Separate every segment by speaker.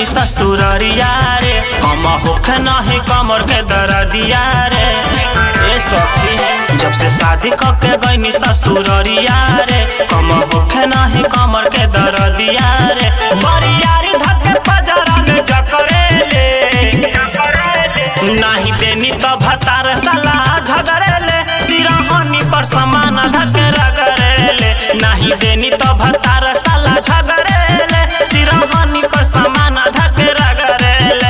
Speaker 1: गईनी ससुररिया रे कम होखे नहीं कमर के दरदिया रे ए सखी जब से शादी करके गईनी ससुररिया रे कम होखे नहीं कमर के दरदिया रे बरियारी धके फजरा में जकरे ले नाही देनी तो भतार सला झगरेले सिरहनी पर समान धके रगरेले नाही देनी तो भतार सला झगरेले सिरहनी पर समान धके रगरेले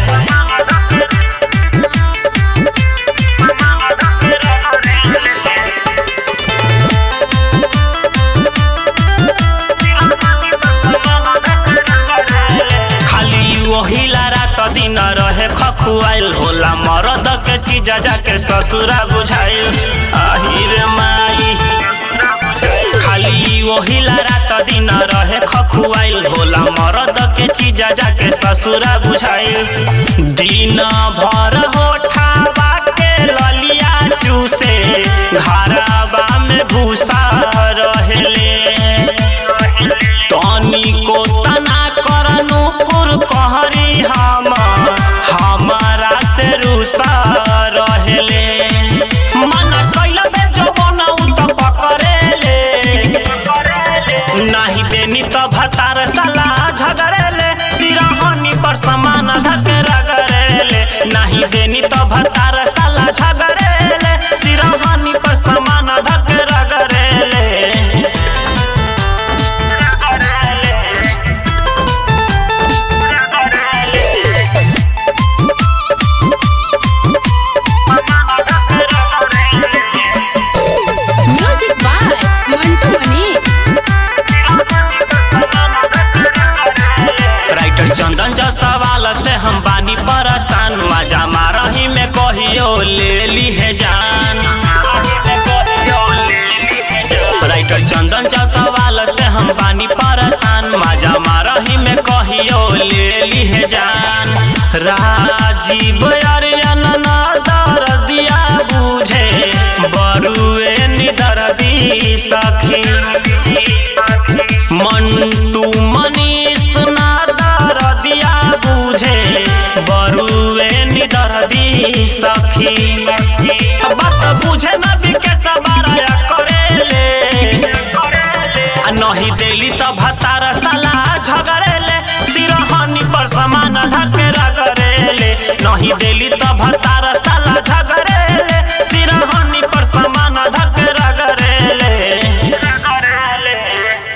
Speaker 1: खाली वही रात दिन रहे खखुआइल होला मरद के चीज जाके ससुरा बुझाइल आहिर माई खाली वही रात दिन रहे खखुआइल होला मरद के चीज जाके ससुरा बुझाइल दिन भर होठावा के ललिया चूसे घरवा में भूसा रहेले तनी को तना करनु पुर कहरी हम हमारा से रुसा रहेले मन कैल बे जवन उत पकरेले नाही देनी तो भतार सला झगरेले सिरहनी पर समान धके रगरेले नाही देनी तो भतार सला झगरेले सिरहनी पर समान धके रगरेले
Speaker 2: music by Mantu Mani
Speaker 1: writer Chandan जा सवाल से हम बानी परेशान मजा मारही में कहियो ले ली है जान राइटर चंदन जा सवाल से हम बानी परेशान मजा मारही में कहियो ले ली है जान राजीव अरियन ना दर्दिया बुझे बरुए निदर्दी सखी मंटू मनीष ना दर्दिया बुझे बरुए निदर्दी सखी बात बुझे न बिके सबारा करेले आ नहीं देली तो भतार साला झगरेले सिरहनी पर समान धके रगरेले नहीं देली तो भतार